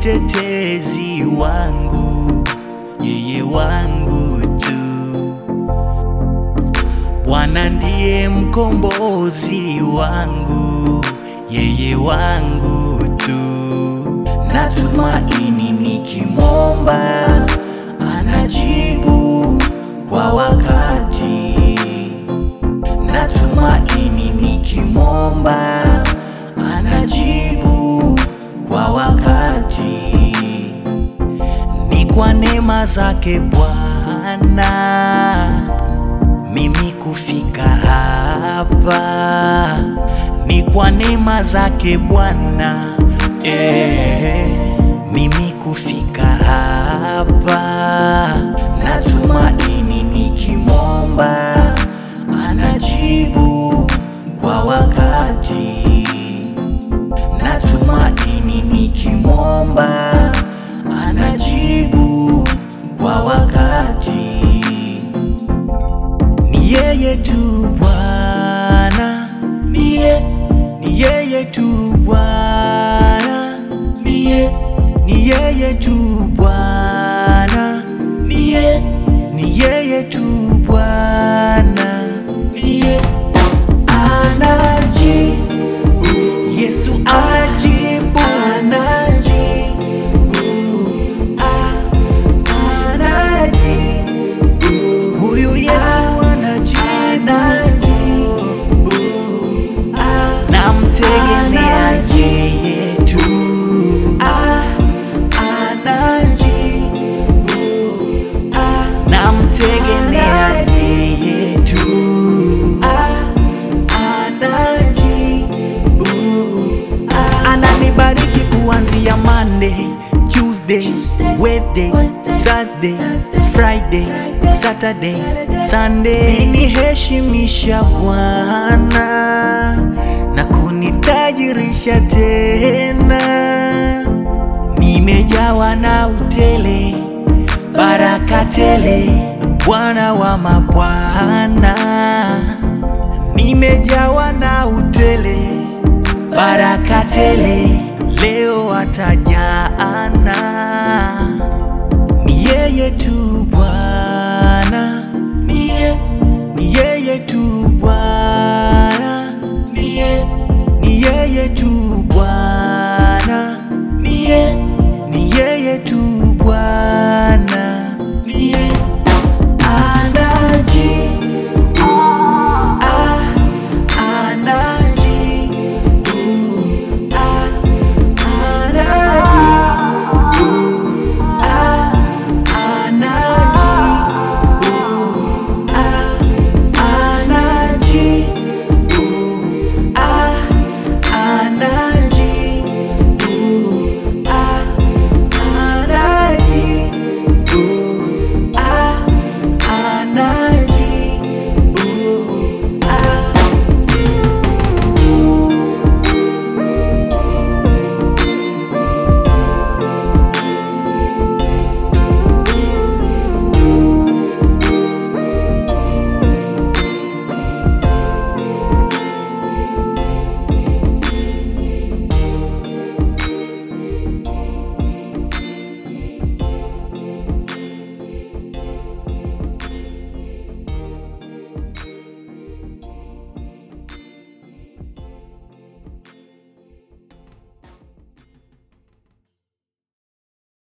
mtetezi wangu, yeye wangu tu. Bwana ndiye mkombozi wangu, yeye wangu tu. Natumaini nikimwomba anajibu kwa wakati. Natumaini nikimwomba anajibu kwa wakati. Ni kwa neema zake Bwana mimi kufika hapa, ni kwa neema zake Bwana eh, mimi kufika hapa. Natumaini nikimwomba anajibu kwa wakati. Natumaini nikimwomba anajibu kwa wakati. Ni yeye tu Bwana, ni ye, ni yeye tu Bwana, ni ye, ni yeye tu Bwana, ni ye, ni yeye tu Bwana, ni ye. Anajibu, Yesu anajibu, anajibu, ah, anajibu. Huyu Yesu anajibu, namtegemea yeye tu, namtegemea yeye tu, ananibariki kuanzia Monday, Tuesday, Wednesday, Thursday, Friday, Saturday, Sunday. Niheshimisha Bwana na kunitajirisha tena, nimejawa na utele, baraka tele, Bwana wa mabwana, nimejawa na utele, baraka tele, leo ataji